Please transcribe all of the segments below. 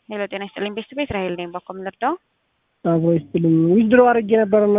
ሄሎ ጤና ይስጥልኝ ቤስት ቤት ራሄል ነኝ። ባኮ የምንረዳው አብሮ ይስጥልኝ ዊዝድሮ አድርጌ ነበርና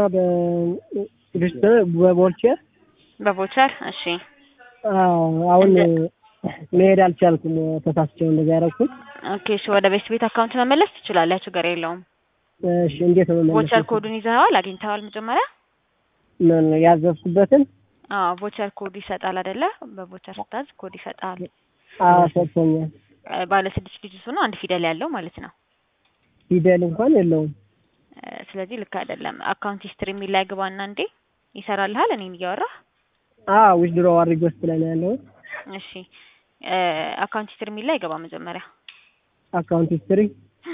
በቦልቼር በቮቸር እሺ አሁን መሄድ አልቻልኩም። ተሳስቸው እንደዛ ያደረኩት። ኦኬ እሺ ወደ ቤስት ቤት አካውንት መመለስ ትችላለህ፣ ችግር የለውም። እሺ እንዴት ነው መመለስ? ቮቸር ኮዱን ይዘኸዋል? አግኝተዋል? መጀመሪያ ምን ያዘዝኩበትን? አዎ ቮቸር ኮድ ይሰጣል አይደለ? በቮቸር ስታዝ ኮድ ይሰጣል። አዎ ሰጥቶኛል። ባለ ስድስት ዲጂት ሆኖ አንድ ፊደል ያለው ማለት ነው። ፊደል እንኳን የለውም። ስለዚህ ልክ አይደለም። አካውንት ሂስትሪ የሚል ላይ ግባና እንዴ ይሰራልሃል። እኔን እያወራህ አዎ ዊዝድሮ አድርጌ ውስጥ ላይ ነው ያለው። እሺ አካውንት ሂስትሪ የሚል ላይ ገባ መጀመሪያ። አካውንት ሂስትሪ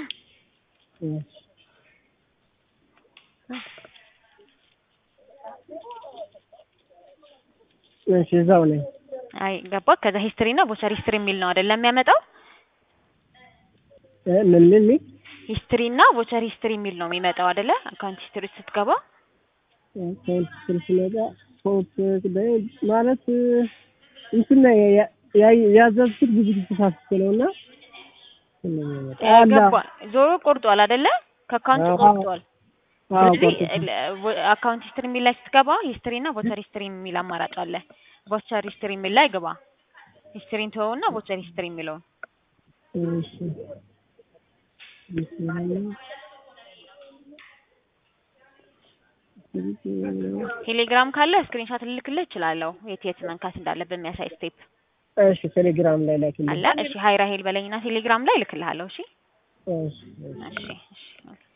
እሺ እዛው ነኝ። አይ ገባ። ከዛ ሂስትሪ እና ቮቸር ሂስትሪ የሚል ነው አይደለም የሚያመጣው። ምን ምን ምን ሂስትሪ እና ቮቸር ሂስትሪ የሚል ነው የሚመጣው አይደለ? አካውንት ሂስትሪ ስትገባ አካውንት ሂስትሪ ሲመጣ ፎት ማለት እንትን ያዘዝኩት ብዙ ጊዜ ተሳስቼ ነውና ገባ። ዞሮ ቆርጧል አይደለ? ከአካውንቱ ቆርጧል። ስለዚህ አካውንት ሂስትሪ የሚል ላይ ስትገባ ሂስትሪ እና ቮቸር ሂስትሪ የሚል አማራጭ አለ። ቮቸር ሂስትሪ የሚል ላይ ግባ። ሂስትሪን ተወውና ቮቸር ሂስትሪ የሚለውን እሺ ቴሌግራም ካለ ስክሪንሾት ልልክልህ እችላለሁ። የት የት መንካት እንዳለብህ የሚያሳይ ስቴፕ እሺ ቴሌግራም ላይ ላኪልኝ አለ። እሺ ሀይ ራሄል በለኝና ቴሌግራም ላይ እልክልሃለሁ። እሺ እሺ እሺ እሺ